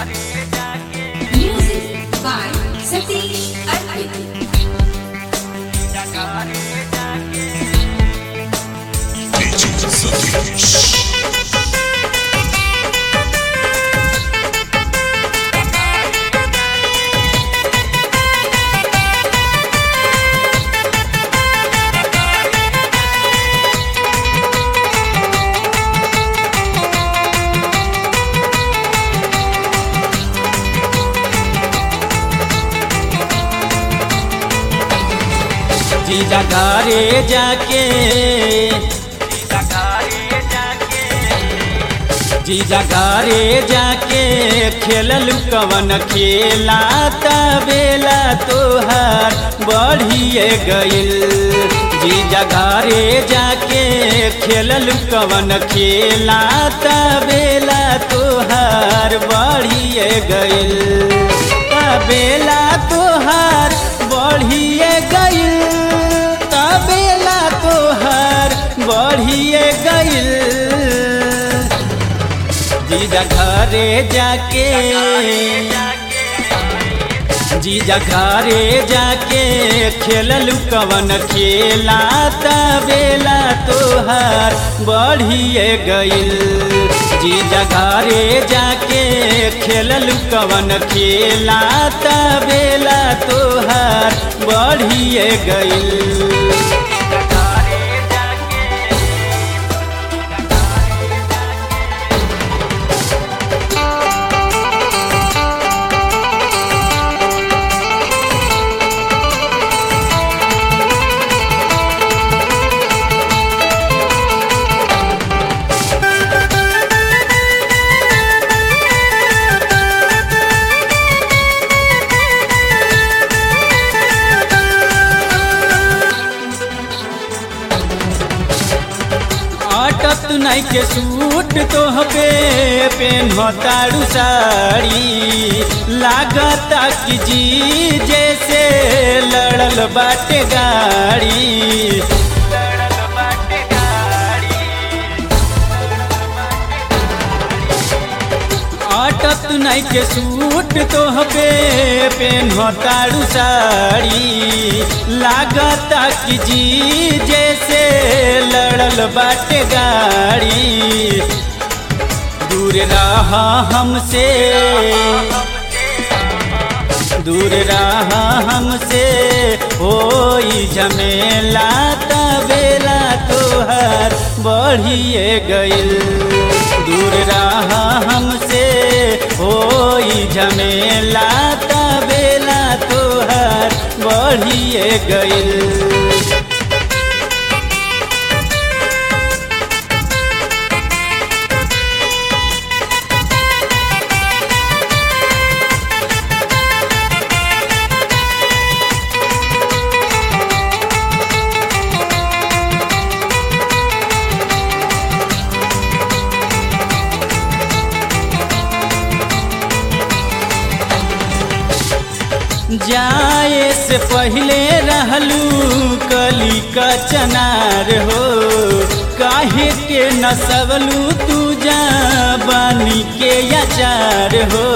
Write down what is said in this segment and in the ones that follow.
Music by Satish Arpit. DJ Satish. जीजा घरे जाके जीजा घरे जाके खेलल कवन खेला बेला तोहार बढ़िए गइल जीजा घरे जाके खेलल कवन खेला बेला तोहार बढ़िए गइल बेला तोहार बढ़िए गइल तबेला तोहार बढ़िए गइल जीजा घरे जाके जीजा घरे जाके खेलल कवन खेला तबेला तोहार बढ़िए गइल जीजा घरे जाके खेलल कवन खेला तबेला तोहार बढ़िए गइल अटत नहीं के सूट तोह पे पेन तारू साड़ी लागता कि जी जैसे लड़ल बाटे गाड़ी अटत नहीं के सूट तोह पे पेन तारू साड़ी लागता कि जी जैसे लड़ल बाटे गाड़ी दूर रहा हमसे दूर रहा हमसे होई झमेला तबेला तोहार बढ़िए गइल दूर रहा हमसे होई झमेला तबेला तोहार बढ़िए गइल जाए से पहले रहलू कली का चनार हो काहे के नसवलू तू जा बानी के अचार हो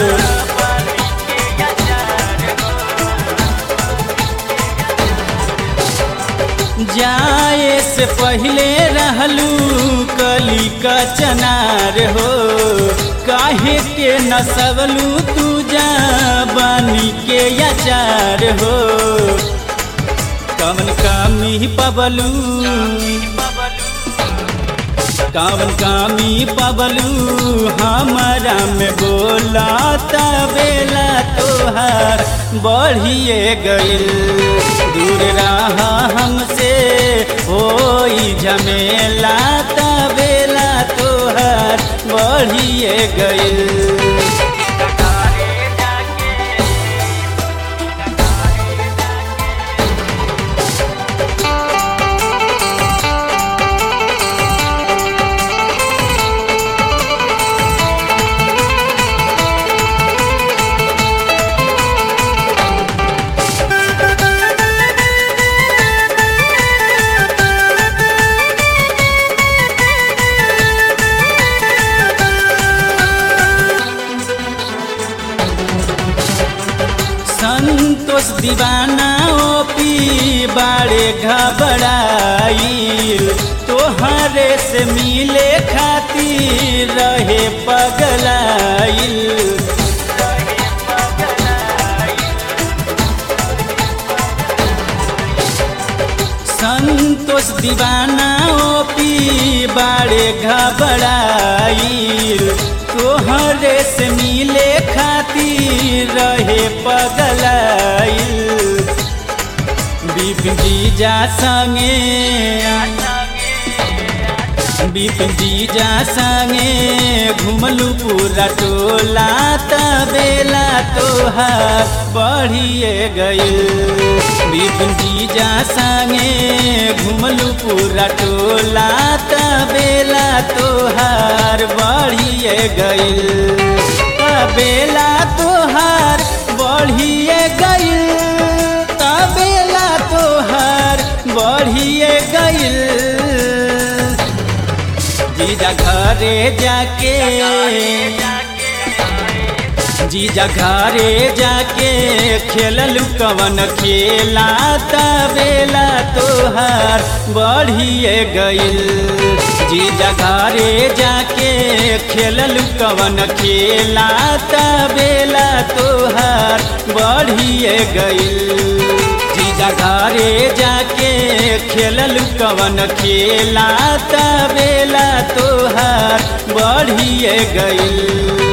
जाए से पहले रहलू कली का चनार हो काहे के नसवलू तू जा बानी के अचार हो कवन कामी पबलू कावन कामी पबलू हमारा में बोला तबेला तोहार बढ़िए गइल दूर रहा हमसे होई झमेला तबेला तोहार बढ़िए गइल संतोष दीवाना ओपी बाड़े घबराइल तोहरे से मिले खातिर रहे पगलाइल संतोष दीवाना ओपी बाड़े घबराइल तोहरे से मिले खातिर रहे पगलाइल बिपिन जीजा संगे बिपिन जीजा संगे घुमलू पूरा टोला तबेला तोहार बढ़िए गइल बिपिन जीजा संगे घुमलू पूरा टोला तबेला तोहार बढ़िए गइल तबेला तोहार बढ़िए गइल तबेला तोहार बढ़िए गइल जीजा घरे जाके जीजा घरे जाके खेललू कवन खेला तबेला तोहार बढ़िए गइल जीजा घरे जाके खेललू कवन खेला तबेला तोहार बढ़िए गइल जीजा घरे जाके खेललू कवन खेला तबेला तोहार बढ़िए गइल